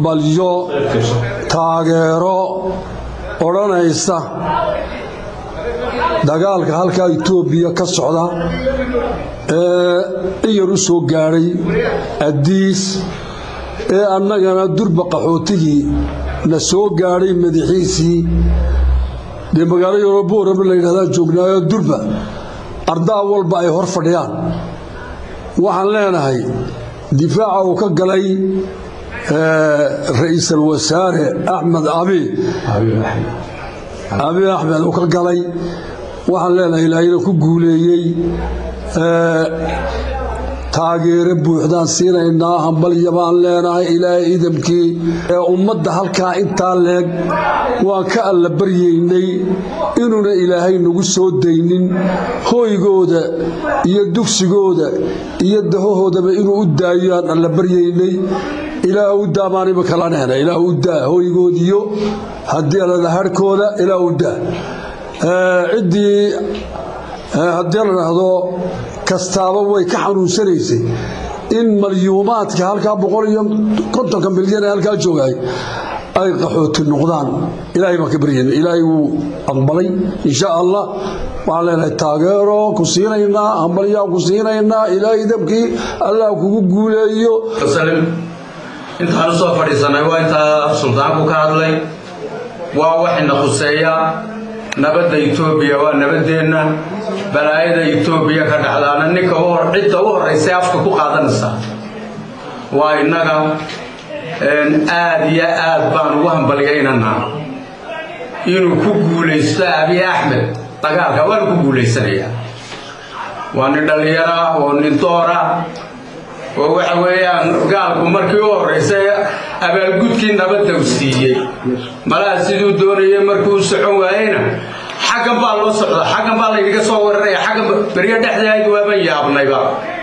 balyo taageero odhanaysa dagaalka halkaa etoobiya ka socda ee in yar u soo gaadhay addiis ee annagana durba qaxootigii na soo gaadhay madaxiisii dee magaalo yorobooraba la yidhahdaa joognaayo durba ardaa walba ay hor fadhiyaan waxaan leenahay difaaca uu ka galay ra-iisul wasaare axmed abi abi axmed uu ka galay waxaan leenahay ilaahayna ku guuleeyey taageero buuxdaan siinaynaa hambalya baan leenahay ilaahay idamkii ee ummadda halkaa intaa leeg waan ka alla baryaynay inuuna ilaahay nagu soo daynin hooygooda iyo dugsigooda iyo dahohoodaba inuu u daayo aan alla baryaynay ilaah u daa maaniba kala nehna ilaah u daa hooygoodiyo haddii alada harhkooda ilaah u daa ciddii haddii la dhahdo kastaaba way ka xanuunsanaysay in malyuumaadka halkaa boqol iyo kontonka milyan ee halkaa joogay ay qaxooti noqdaan ilaahay baan ka baryayna ilaahay wuu aqbalay insha allah waxaan leenahay taageero ku siinaynaa hambalyaa ku siinaynaa ilaahay dabkii allah kugu guuleeyo intaan u soo fadhiisanay waa intaa suldaanku ka hadlay waa waxayna khuseeya nabadda etoobiya waa nabaddeenna balaayada etoobiya ka dhacdaana ninka cidda u horraysay afka ku qaadanaysa waa innaga aad iyo aad baan ugu hambalyaynanaa inuu ku guulaysto abiy axmed dagaalka waanu ku guulaysanayaa waa nin dhallinyara oo nin doora oo waxa weeyaan gaalku markii u horraysay abaalgudkii nabadda u siiyey malaha siduu doonayay markuu u socon waayeyna xaggan baa loo socda xaggan baa laynaga soo weeraraya xaggan beryo dhexdeed waaban yaabnayba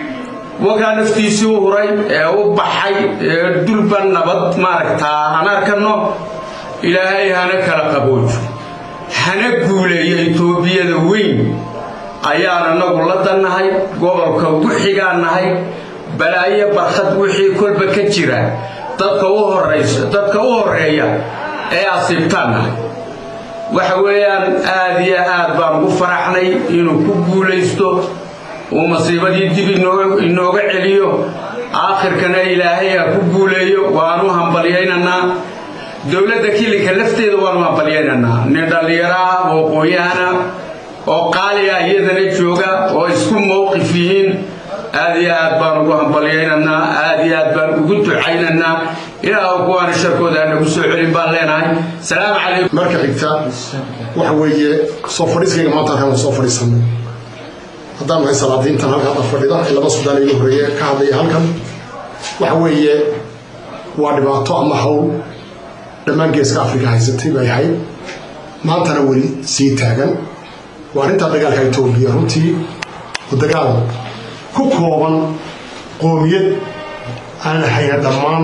wakaa naftiisii u huray ee u baxay ee dulba nabad maaragtaa aan arkanno ilaahay hana kala qaboojo hana guuleeyo etoobiyada weyn ayaan anagu la dannahay gobolka ugu xigaan nahay balaayo barkhad wixii kolba ka jira dadka u horaysa dadka u horeeya ee asiibtaan nahay waxa weeyaan aad iyo aad baan ugu faraxnay inuu ku guulaysto uu masiibadii dib inooga celiyo aakhirkana ilaahay ha ku guuleeyo waanu hambalyaynanaa dowladda kilinka lafteeda waanu hambalyaynanaa nin dhallinyaro ah oo qooyahana oo qaaliga iyadana jooga oo isku mowqif yihiin aad iyo aad baan ugu hambalyaynanaa aad iyo aad baan ugu ducaynaynaa ilaah kuwaana sharkooda nagu soo celin baan leenahay salaamu calaykum marka xigta waxa weeye soo fadhiiskayga maanta halkaan soo fadhiisanay haddaan nahay salaadiintan halka hadda fadhida ee laba sudaan igu horeeye ka hadlaya halkan waxa weeye waa dhibaato ama hawl dhammaan geeska afrika haysatay bay ahayd maantana weli sii taagan waa arrintaa dagaalka etoobiya runtii oo dagaal ku kooban qoomiyad aan hayna dhammaan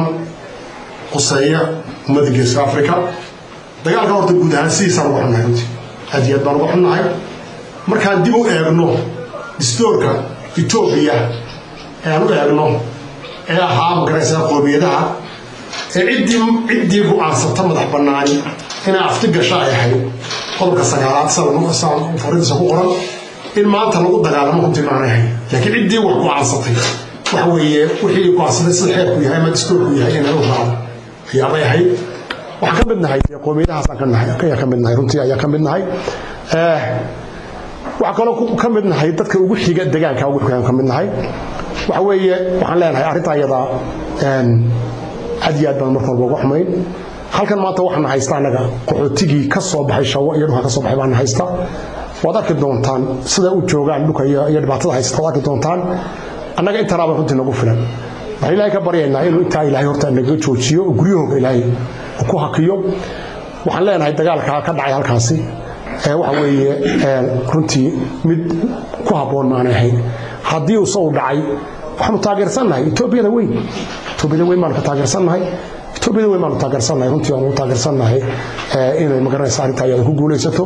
quseeya ummadda geeska afrika dagaalka horta guud ahaan sidiisaan uga xunnahay runtii aad iyo aad baan uga xunnahay markaan dib u eegno distoorka etoobiya ee aan u eegno ee ahaa magaraysaa qoomiyadaha ee ciddii ciddii go-aansata madax bannaani inay afti gasha ay ahayd qodobka sagaalaad saan faridiisa ku qoran in maanta lagu dagaalamo runtii maanay ahayd laakiin ciddii wax go-aansatay waxa weeye wixii go-aansatay sida xeerku yahay ama distoorku yahay inay u raacdo ayaabay ahayd waxaan ka mid nahay qoomiyadahaasaan ka nahay ayaa ka mid nahay runtii ayaa ka mid nahay waxaa kaloo ka mid nahay dadka ugu xiga degaanka ugu xigaan ka mid nahay waxa weeye waxaan leenahay arrintaa iyadaa aad iyo aad baan marka walba uga xumayn halkan maanta waxaana haysta annaga qaxootigii ka soo baxay shawo iyo dhulka ka soo baxay baana haysta waad arki doontaan sida u joogaan dhulka iyo dhibaatada haysta waad arki doontaan annaga intanaaba runtii nagu filan waxaan ilaahay ka baryaynaa inuu intaa ilaahay horta naga joojiyo oo guryahooga ilaahay ku hakiyo waxaan leenahay dagaalka ka dhacay halkaasi waxa weeye runtii mid ku habboon maanay ahayn haddii uu saw dhacay waxaanu taageersannahay etoobiyada weyn etoobiyada weyn baanu ka taageersannahay etoobiyada weyn baanu taageersannahay runtii waanu taageersannahay inay magaranaysa arrinta ayada ku guulaysato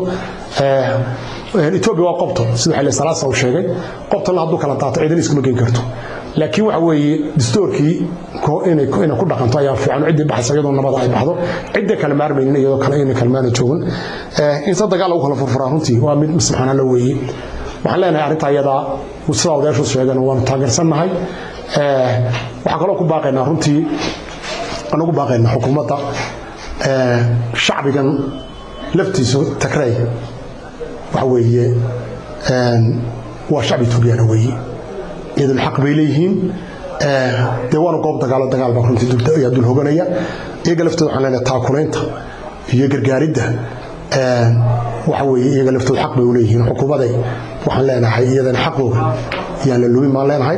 etoobiya waa qobto sida xilli salaasa uu sheegay qobtana hadduu kala daato ciidan iskuma geyn karto laakiin waxa weeye distoorkii inay ku dhaqanto ayaa fiican ciddii baxaysa iyadoo nabada ay baxdo cidda kale maarmaynin iyadoo kale inay kalmaana joogin inta dagaal lagu kala furfuraa runtii waa mid subxaana la weeye waxaan leenahay arrinta iyadaa sidaa odayaashu sheegan waanu taageersannahay waxaan kaloo ku baaqaynaa runtii aan ugu baaqaynaa xukuumadda shacbigan laftiisu takrey waxa weeye waa shacbi tuugyaana weeye iyaduna xaq bay leeyihiin dee waana goob dagaalo dagaal baa runtii ayaa dul hoganaya iyaga laftooda waxaan leenahay taakulaynta iyo gargaaridda waxa weeye iyaga laftooda xaq bay u leeyihiin xukuumaday waxaan leenahay iyadana xaqooga yaan la lumin baan leenahay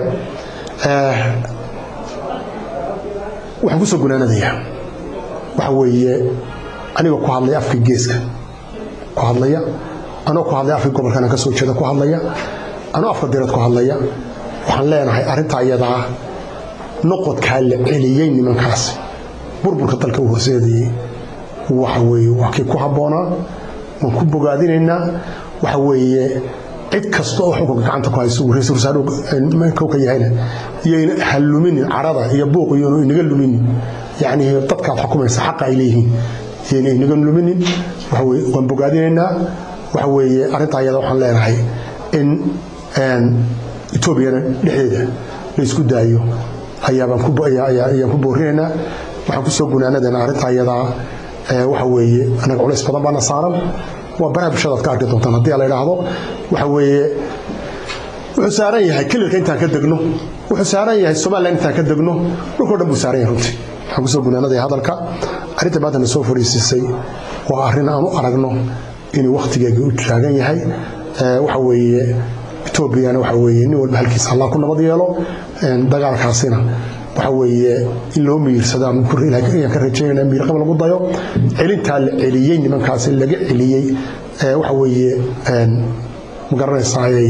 waxaan kusoo gunaanadayaa waxa weeye anigoo ku hadlaya afkii geeska ku hadlaya anoo ku hadlaya afkii gobolkan aan ka soo jeeda ku hadlaya anoo afka direed ku hadlaya waxaan leenahay arrintaa iyadaa noqodkaa la celiyey nimankaas burburka dalka u horseedayey waxa weeye waa kii ku habboonaa waan ku bogaadinaynaa waxa weeye cid kasta oo xukunka gacanta ku hayso ra-iisul wasaare ka yahayna iyayna haluminin carada iyo buuq iyonu inaga luminin yacni dadkaad xukumaysa xaqa ay leeyihiin iyayna inaga luminin waxa weye waan bogaadinaynaa waxa weeye arrintaa iyada waxaan leenahay in etoobiyana dhexdeeda la isku daayo ayaabaan ku boorinaynaa waxaan kusoo gunaanadana arrintaa iyadaa waxa weeye anaga culays badan baana saaran waa baraha bulshadaad ka arki doontaan haddii la idhaahdo waxa weeye wuxuu saaran yahay kelilka intaan ka degno wuxuu saaran yahay somalilan intaan ka degno dhulkao dhan buu saaran yahay runtii waxaan kusoo gunaanadaya hadalka arrinta maanta na soo fadhiisisay waa arrin aan u aragno inuu wakhtigeega u taagan yahay waxa weeye etoobiyana waxa weeye nin walba halkiisa allah ku nabad yeelo dagaalkaasina waxa weeye in loo miirsado aan ka rajaynayna miirqaba lagu dayo celintaa la celiyey nimankaasi laga celiyey waxa weeye ma garanaysaayay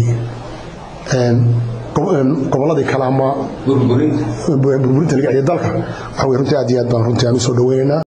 gobolladii kale ama burburinta laga celiya dalka waxa weye runtii aad iyo aad baan runtii aan u soo dhaweynaynaa